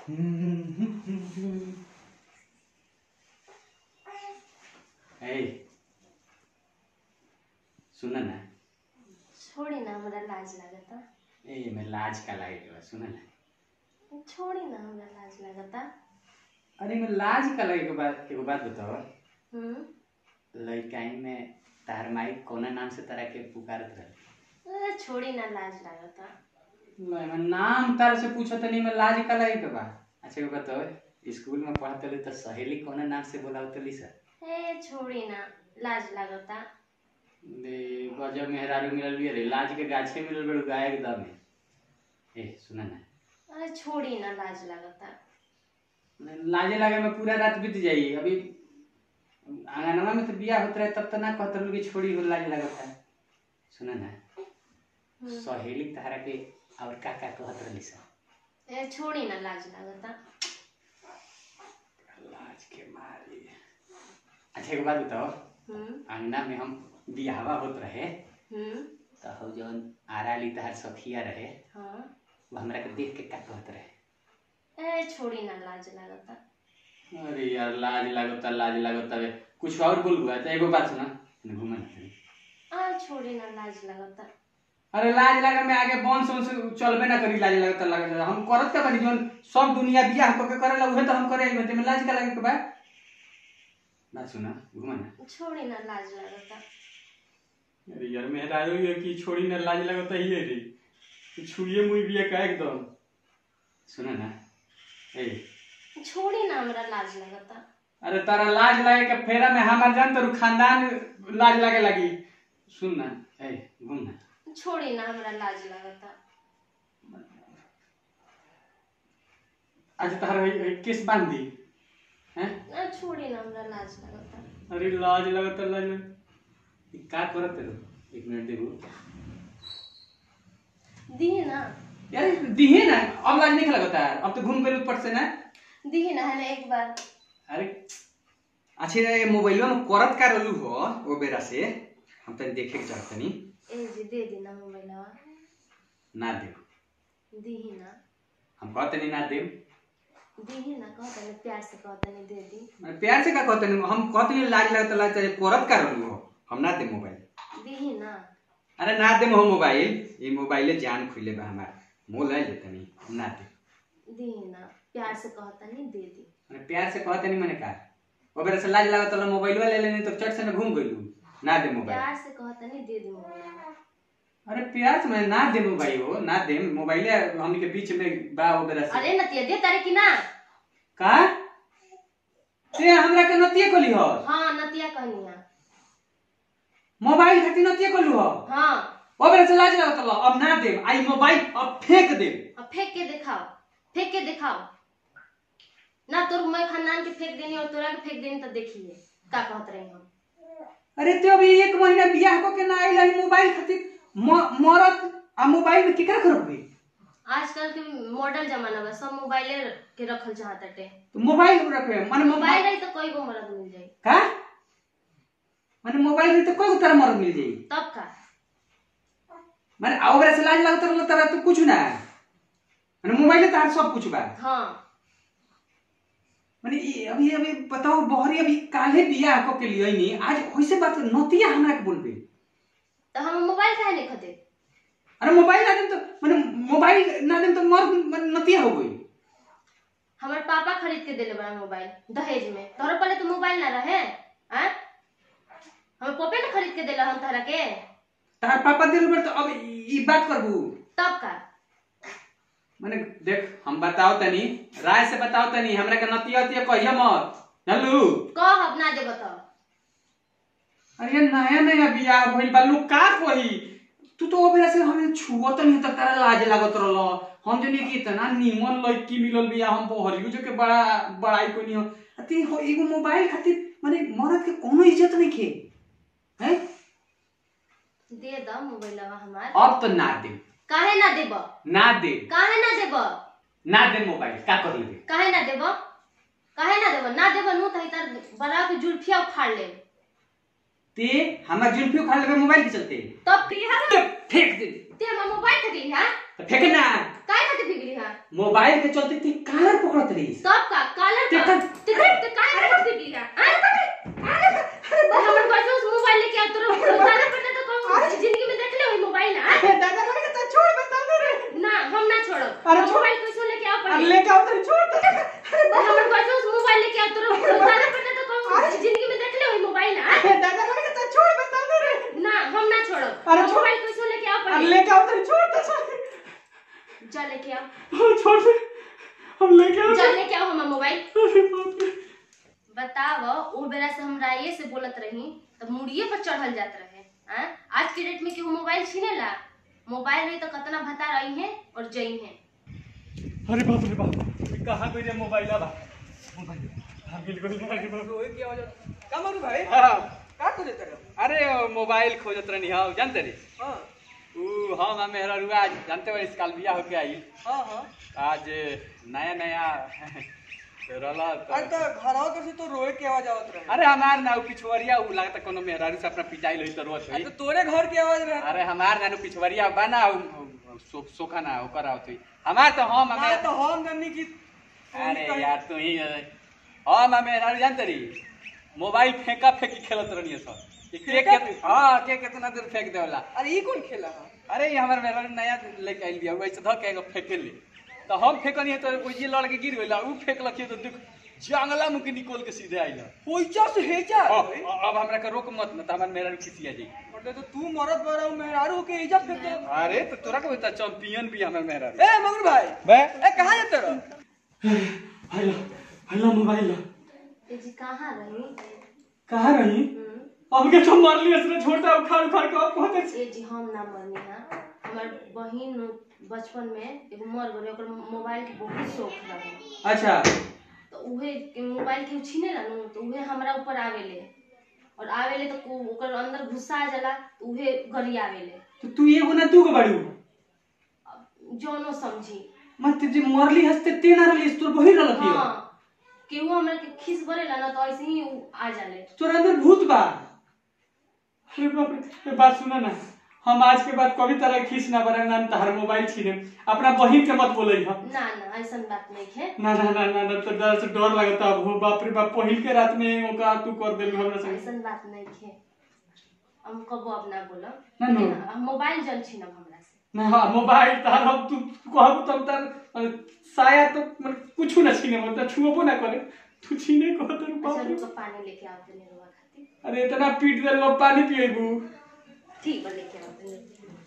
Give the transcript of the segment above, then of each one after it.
ए सुन ना छोड़ी ना हमरा लाज लागता ए मैं लाज का लागे के बा सुन ना छोड़ी ना हमरा लाज लागता अरे मैं लाज का लागे के बात एगो बात बताओ हम्म लड़काई में तार माई कोना नाम से तारा के पुकारत रहे अरे छोड़ी ना लाज लागता मैं मैं नाम तार से पूछत नहीं मैं लाज का लागे के बा अच्छा एगो बताओ स्कूल में पढ़त रही तो सहेली कोना नाम से बोलावत रही सर ए छोड़ी ना लाज लागता दे गजब मेहरारू मिलल भी रे लाज के गाछे मिलल बड़ू गाय एकदम ए सुना ना अरे छोड़ी ना लाज लागता लाजे लागे में पूरा रात बीत जाई अभी आंगनवा में तो बिया होत रहे तब तो ना कहत रहलू कि छोड़ी हो लाज लगत है सुना ना हम्म। सहेली तारा के और का का कहत रहली सर ए छोड़ी ना लाज लागता लाज के मारी अच्छा एक बात बताओ हम्म अंगना में हम बियाहवा होत रहे हम्म तो हम जौन आरा ली तहार सखिया रहे हाँ वो हमरा के देख के का कहत रहे ए छोड़ी ना लाज लागता अरे यार लाज लागता लाज लागता बे कुछ और बोल हुआ तो एगो बात सुना घूमन तनी। आ छोड़ी ना लाज लागता अरे लाज लगा में आगे बंस वंस चलबे ना करी लाज लगता लगे हम करत का बानी जोन सब दुनिया बियाह क के करे उहे तो हम करे में तेमे लाज का लगे के बा ना सुना घुमा ना छोड़ी ना लाज लागता अरे यार मेहरारू ये की छोड़ी ना लाज लगता ही रे तू छुड़िए मुई बिया का एकदम सुना ना ए छोड़ी ना हमरा लाज लागता अरे तारा लाज लागे के फेरा में हमार जान तो खानदान लाज लागे लगी सुन ना ए घूम ना छोड़ी ना हमरा लाज लागता आज तारा है- है केस बांध दी हैं आ छोड़ी ना हमरा लाज लागता अरे लाज लगता लाज लग- ई का करत रे एक मिनट देबू दिही ना यार दिहे ना अब लाज नहीं लगता है अब तो घूम गए ऊपर से ना दिही ना है ना एक बार अरे अच्छा ये मोबाइलो में करत का रहलू हो वो बेरा से हम तनी देखे के चाहतनी ए जी दे दी ना मोबाइलवा ना देव दिही ना हम कहतनी ना देव दिही ना कहता ने प्यार से कहता ने दे दी अरे प्यार से का कहतनी हम कहतनी लाज लगता लाज चाहे करत का रहलू हो हम ना दे मोबाइल दिही ना अरे ना दे हो मोबाइल ये मोबाइले जान खुले बा हमार मोल है जतनी हम ना दे दिही ना प्यार से कहता नहीं दे दी अरे प्यार से कहतनी मैंने का वो बेरा से लाज लगता ला मोबाइल ले लेनी तो चट से ना घूम गइलू ना दे मोबाइल प्यार से कहता नहीं दे दी मोबाइल अरे प्यार से मैं ना दे मोबाइल हो ना दे मोबाइल हमनी के बीच में बा वो बेरा से अरे नतिया दे तारे की ना का ते हमरा के नतिए कोली हो हाँ नतिया कहनिया मोबाइल खातिर नतिए कोलू हो हाँ ओ बेरा से लाज लगता ला अब ना दे आई मोबाइल अब फेंक दे अब फेंक के दिखाओ फेंक के दिखाओ ना तोर मैं खानदान के फेंक देनी और तोरा के फेंक देनी तो देखिए का कहत रही हम अरे ते अभी एक महीना बियाह को के ना आइल है मोबाइल खातिर म- मरत आ मोबाइल में केकरा करब गई आजकल के मॉडल जमाना बा सब मोबाइले के रखल चाहत टे तो मोबाइल में रखे माने मोबाइल मोबाइल रही तो कोई गो मरद मिल जाई का माने मोबाइल में तो कोई तरह मरद मिल जाई तब का माने आ ओकरा से लाज लगता रहल तरह तो कुछ ना माने मोबाइल तो सब कुछ बा हाँ माने ई अभी अभी बताओ बहरी अभी काले बियाह को के लिए नहीं आज वैसे बात नतिया हमरा के बोलबे तो हम मोबाइल काहे नहीं खते अरे मोबाइल ना देम तो माने मोबाइल ना देम तो मर माने नतिया हो गई हमारे पापा खरीद के दिले बड़ा मोबाइल दहेज में तोहरा पहले तो मोबाइल ना रहे हैं हमारे पापे ने खरीद के दिला हम तोहरा के तार पापा दिल पर तो अब ई बात करबू तब का माने देख हम बताओ तनी राय से बताओ तनी हमरा के नतिया नतिया कहिया मत जानलू कह अब ना दे बताओ अरे नया नया बियाह भइल बा लोग का कही तू तो ओ बेरा से हमें छुअत नहीं तक तारा लाज लागत रहल हम जनी कि इतना नीमन लड़की मिलल बिया हम बहरियो जो के बड़ा बड़ाई कोनी हो अति हो एगो मोबाइल खातिर माने मरद के कोनो इज्जत नहीं खे हैं दे द मोबाइलवा हमार अब तो ना दे काहे ना देब ना दे काहे ना देब ना दे मोबाइल का कर लेबे काहे ना देब काहे ना देब ना देब नु तही तार बड़ा के जुल्फिया उखाड़ ले ते हमरा जुल्फी उखाड़ लेबे मोबाइल के चलते तब की है ते फेंक दे ते हमर मोबाइल खरीद है तो फेंके ना काय खातिर बिगड़ी है मोबाइल के चलते ती कालर पकड़त रही सब का कालर का देखा- टिकट ते काय खातिर बिगड़ी है हाँ? हमर घर से उस मोबाइल लेके आ तोरा दादा पड़ता तो कहूं जिंदगी में देख ले वही मोबाइल हाँ? दादा लगे तो छोड़ बता दे रे ना हम ना छोड़ब अरे हम छोड़। मोबाइल कैसे लेके आओ अरे पड़ी लेके आओ तो छोड़ दे हमर घर से उस मोबाइल लेके आ तोरा दादा पड़ता तो कहूं जिंदगी में देख ले वही मोबाइल हाँ? दादा लगे तो छोड़ बता दे रे ना हम ना छोड़ब अरे हम छोड़। मोबाइल कैसे लेके आओ अरे पड़ी लेके आओ तो छोड़ दे छोड़ जा लेके आओ दे। छोड़ दे हम लेके आओ जा लेके आओ हमार मोबाइल अरे बाप रे बताव ओ बेरा से हम राये से बोलत रही तब मुड़िए पर चढ़ल जात रहे हैं आज के डेट में केहू मोबाइल छीनेला मोबाइल रही तो कतना भता रही है और जई है अरे बाप रे बाप कहाँ गई रे मोबाइल बा मोबाइल हाँ मिल गई अरे बाप रोए की आवाज का मारू भाई हाँ, का करे तेरे अरे वो मोबाइल खोजत रहनी हाँ जानते रे हां ऊ हम आ मेहरा रुआ जानते हो इस काल बिया होके आई हां हां आज नया नया रहला अरे तो तो घरवा कर से तो रोए की आवाज आवत रहे अरे हमार ना ऊ पिछवरिया ऊ लगता कोनो मेहरारू से अपना पिटाई लई तो रोत अरे होई तो तोरे घर की आवाज रहे अरे हमार नानू पिछवरिया बना ऊ सो, सोखा ना ओकर आवत हुई हमार तो हम ना हमें तो हम जानी की अरे यार तू ही हम हमें यार जानते रही मोबाइल फेंका फेंकी खेलत रहनी सब कि के फेंका के हां के कितना देर फेंक देवला अरे ई कौन खेला है अरे ये हमार मेरा नया लेके आइल बिया वैसे धक के एगो फेंके ले तो हम फेंकनी तो वो ये लड़ के गिर गइला ऊ फेंकलक तो देख जंगला मुके निकल के सीधे आइल होइचा से हेजा अब अब हमरा के रोक मत न त हमार मेरा खिसिया जी मतलब तो तू मरद बड़ा मेहरारू के इज्जत फेंक दे अरे तो तोरा के बता चैंपियन भी हमार मेरा ए मगर भाई बे ए कहां जाते रहो हेलो हेलो मोबाइल ए जी कहाँ रही कहाँ रही हम्म, हमके तो मार लिया इसने छोटा उखाड़ उखाड़ के अब पहुंचे ए जी हम ना मरनी है हमार बहिन बचपन में एगो मर गई ओकर मोबाइल के बहुत शौक रहे अच्छा तो उहे के मोबाइल के छीने ला नु तो उहे हमरा ऊपर आवेले और आवेले तो को- ओकर अंदर घुसा आ जाला तो उहे गली आवेले तो तू एगो ना तू को बाड़ू अब जौनो समझी मत जे मरली हस्ते ते ना रहली तोर बहिर रहल की हाँ केहू हमरा के खीस बरेला ना तो ऐसे ही उ आ जाले तोर अंदर भूत बा अरे बाप रे ये बात सुना ना हम आज के बाद कभी तरह खींच ना बरा ना तहर मोबाइल छीने अपना बहिन के मत बोले हम ना ना ऐसन बात नहीं है ना ना ना ना ना तो डर से डर लगता अब हो बाप रे बाप पहिल के रात में एगो का तू कर देलू हमरा संग ऐसन बात नहीं है हम कबो अब ना बोलो ना, ना। लेकिन हम मोबाइल जन छीनब हमरा से ना हाँ मोबाइल तार हम तू कहब तब तार अ, साया तो मतलब कुछ ना छीने मतलब छुओबो ना करे तू छीने को तर बाप अच्छा रे रुको पानी लेके आओ तनी रुआ खातिर अरे इतना पीट देल लो पानी पिएबू ठीक बा लेके आओ तनी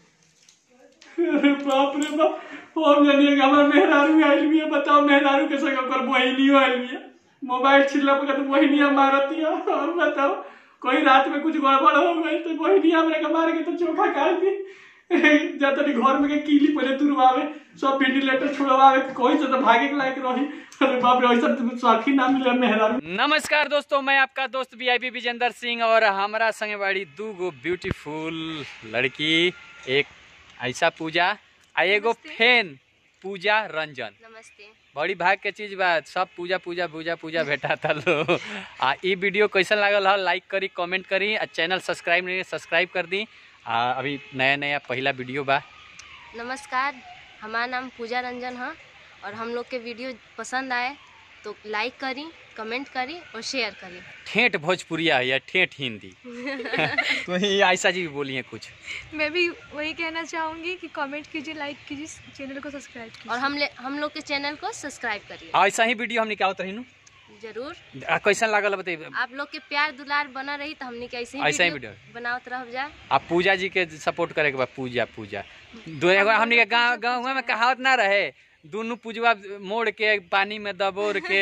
अरे बाप रे बाप हम जानिए कि हमार मेहरारू आइल भी है बताओ मेहरारू के संग ओकर बहिनियो आइल भी है मोबाइल छिलला पर तो बहिनिया मारती है और बताओ कोई रात में कुछ गड़बड़ हो गई तो बहिनिया हमरा के मार के तो चोखा काट दी जा तनी घर में के कीली पहले तुरवावे सब वेंटिलेटर छुड़वावे कोई से तो भागे के लायक रही अरे बाप रे ऐसा तुम साथी ना मिले मेहरारू नमस्कार दोस्तों मैं आपका दोस्त वीआईपी विजेंद्र सिंह और हमारा संगे बाड़ी दू गो ब्यूटीफुल लड़की एक ऐसा पूजा आ एगो फेन पूजा रंजन नमस्ते बड़ी भाग के चीज बा सब पूजा पूजा पूजा पूजा भेटा था लो आ ई वीडियो कैसन लागल हो लाइक करी कमेंट करी आ चैनल सब्सक्राइब नहीं सब्सक्राइब कर दी आ अभी नया नया पहला वीडियो बा नमस्कार हमारा नाम पूजा रंजन है और हम लोग के वीडियो पसंद आए तो लाइक करी कमेंट करी और शेयर करी ठेठ भोजपुरिया है या ठेठ हिंदी तो ही आयशा जी भी बोली हैं कुछ मैं भी वही कहना चाहूँगी कि कमेंट कीजिए लाइक कीजिए चैनल को सब्सक्राइब कीजिए और हम ले, हम लोग के चैनल को सब्सक्राइब करिए ऐसा ही वीडियो हम निकालत रही जरूर कैसन लागल बताइए आप लोग के प्यार दुलार बना रही तो हमने के ऐसे ऐसा ही ही वीडियो। वीडियो बनावत रह जाए आप पूजा जी के सपोर्ट करे के बा पूजा पूजा दो एगो हमनी के गांव गांव में कहावत ना रहे दोनों पूजवा मोड़ के पानी में दबोर के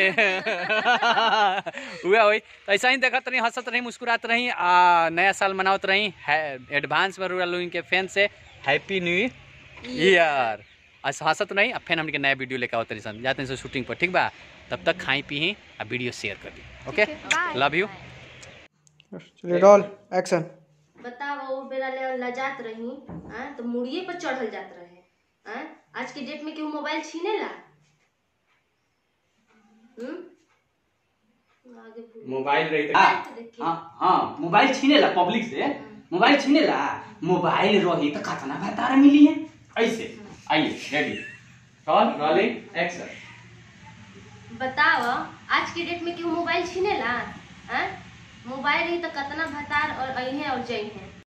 हुआ होई तो ऐसा ही देखत रही हंसत रही मुस्कुरात रही आ नया साल मनावत रही एडवांस में रुआ लोगन के फैन से हैप्पी न्यू ईयर ऐसा हंसत रही अब फिर हमनी के नया वीडियो लेकर आवत रही सन जाते हैं शूटिंग पर ठीक बा तब तक खाई पी आ वीडियो शेयर कर दी ओके ठीक है, bye. लव यू चलिए रोल एक्शन बताओ वो बेरा ले लजात रही आ, तो मुड़िए पर चढ़ल जात रहे आ? आज के डेट में केहू मोबाइल छीने ला हम्म आगे भूल मोबाइल रही हाँ, देखिए। हाँ हाँ मोबाइल छीनेला पब्लिक से मोबाइल छीनेला मोबाइल रही तो कतना भतार मिली है ऐसे आइए रेडी कॉल रोलिंग एक्शन बताव आज के डेट में केहू मोबाइल छीनेला हैं मोबाइल ही तो कतना भतार और अइहे और जइहे